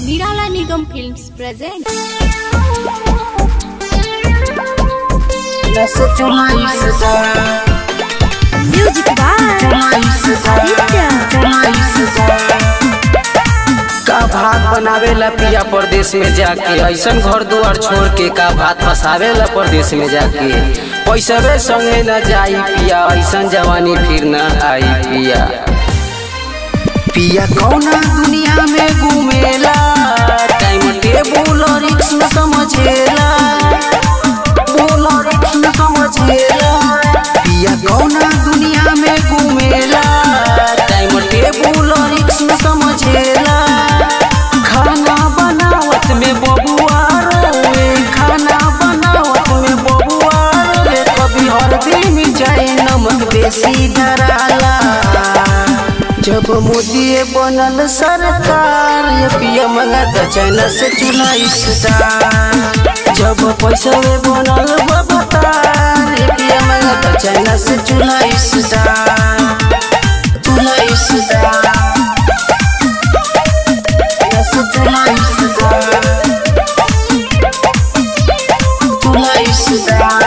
Nirala Nigam Films present. Nessa demais, Music by का भात बनावेला पिया परदेश में जाके ऐसन घर दुआर छोड़ के का भात फसावेला परदेश में जाके पैसवे संगे न जाई पिया ऐसन जवानी फिर न आई पिया पिया कौना दुनिया में घूमेला टाइम टेबल और रिक्स न समझेला बोल और रिक्स न समझेला पिया कौना दुनिया में घूमेला टाइम टेबल और रिक्स न समझेला खाना बनावत में बबुआ रोवे खाना बनावत में बबुआ रोवे कभी हल्दी में जाए नमक बेसी धराला जब मोदी बनल सरकार ये पिया मंगा चाइना से चूल्हा स्टार जब पैसा में बनल बबतार ये पिया मंगा चाइना से चूल्हा स्टार चूल्हा स्टार Yes, चूल्हा स्टार चूल्हा स्टार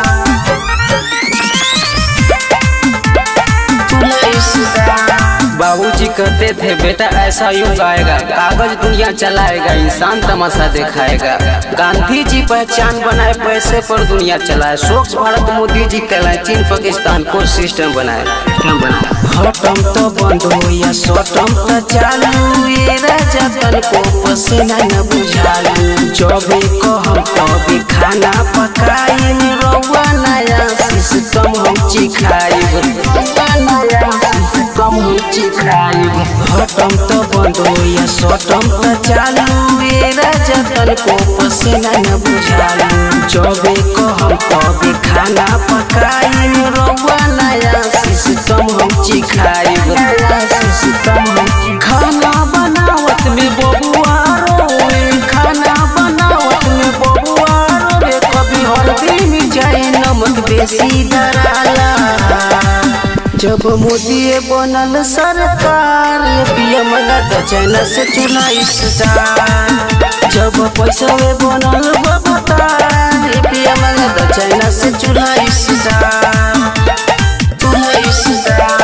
बाबूजी कहते थे बेटा ऐसा युग आएगा कागज दुनिया चलाएगा इंसान तमाशा दिखाएगा गांधी जी पहचान बनाए पैसे पर दुनिया चलाए स्वच्छ भारत मोदी जी कहलाए चीन पाकिस्तान को सिस्टम बनाए सिस्टम बनाए हटम तो बंद हो या सटम तो चालू ये राजा तन को पसीना न बुझालू जब को हम तभी खाना पकाई रउआ नया सिस्टम हम चिखाई रउआ नया सिस्टम हम चिखाई हटम तो बंद हो या सटम तो चालू ये राजा तन को पसीना न बुझालू जब को हम तभी खाना पकाई रउआ नया सिस्टम हम चिखाई सिस्टम हम खाना बनावत में बबुआ रोवे खाना बनावत में बबुआ रोवे कभी हल्दी में जाए नमक बेसी धराला जब मोदी बनल सरकार ये पिया मंगा चाइना से चूल्हा स्टार जब पैसा में बनल बबतार ये पिया मंगा चाइना से चूल्हा स्टार चूल्हा स्टार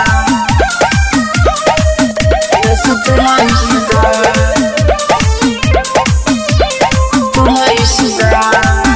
Yes, चूल्हा स्टार चूल्हा स्टार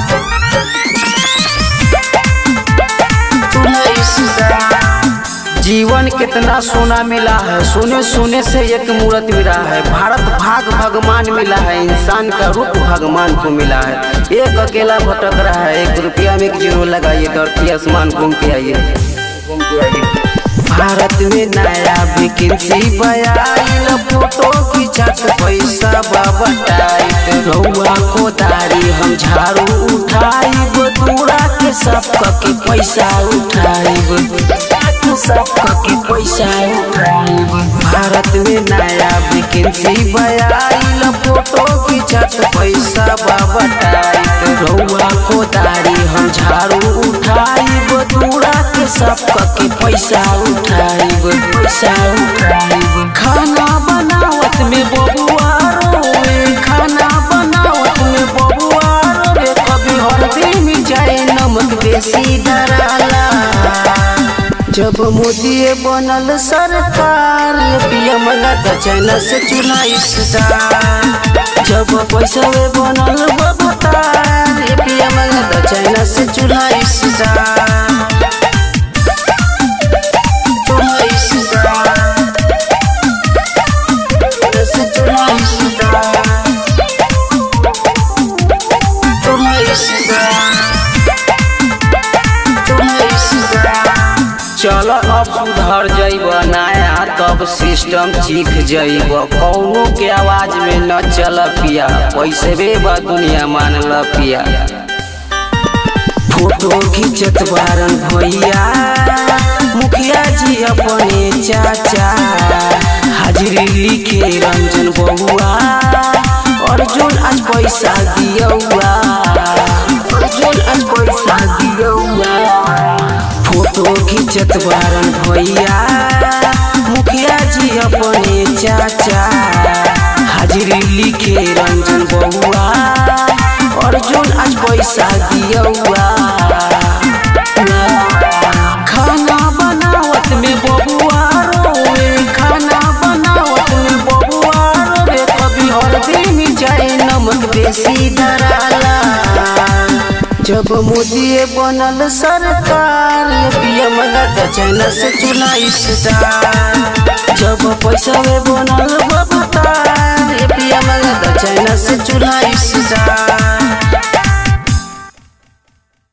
चूल्हा स्टार जीवन कितना सोना मिला है सोने सोने से एक मूर्त मिला है भारत भाग भगवान मिला है इंसान का रूप भगवान को मिला है एक अकेला भटक रहा है एक रुपया में एक जीरो लगाइए धरती आसमान घूम के आइए घूम के आइए भारत में नया वैकेंसी बयाइल फोटो खिंचत पैसा बाबटाइट रउआ को दारी हम झाड़ू उठाइब दूरा के सब के पैसा उठाइब सब के पैसा उठाइब भारत में नया वैकेंसी बयाइल फोटो खिंचत पैसा बाबटाइट रउआ को दारी हम झाड़ू उठाइब दूरा के सब के पैसा उठाइब पैसा उठाइब खाना बनावत में बबुआ रोवे खाना बनावत में बबुआ रोवे कभी हल्दी में जाए नमक बेसी धराला जब मोदी बनल सरकार ये पिया मंगा चाइना से चूल्हा स्टार जब पैसा में बनल बबतार ये पिया मंगा चाइना से चूल्हा स्टार चूल्हा स्टार से चूल्हा स्टार चूल्हा स्टार चूल्हा स्टार चल अब सुधर जइब नया तब सिस्टम सीख जइब कौनो के आवाज में न चल पिया पैसे बे बा दुनिया मान ल पिया फोटो खींचत बारन भैया मुखिया जी अपने चाचा हाजिरी लिखे रंजन बहुआ अर्जुन आज पैसा दियौआ अर्जुन आज पैसा दियौआ फोटो खींचत बारन भैया मुखिया जी अपने चाचा हाजिरी लिखे रंजन बउआ अर्जुन आज पैसा दियौआ खाना बनावत में बबुआ रोए खाना बनावत में बबुआ रोए कभी हल्दी में जाए नमक बेसी धराला जब मोदी बनल सरकार पीएम लगा चाइना से चुनाई स्टार जब पैसा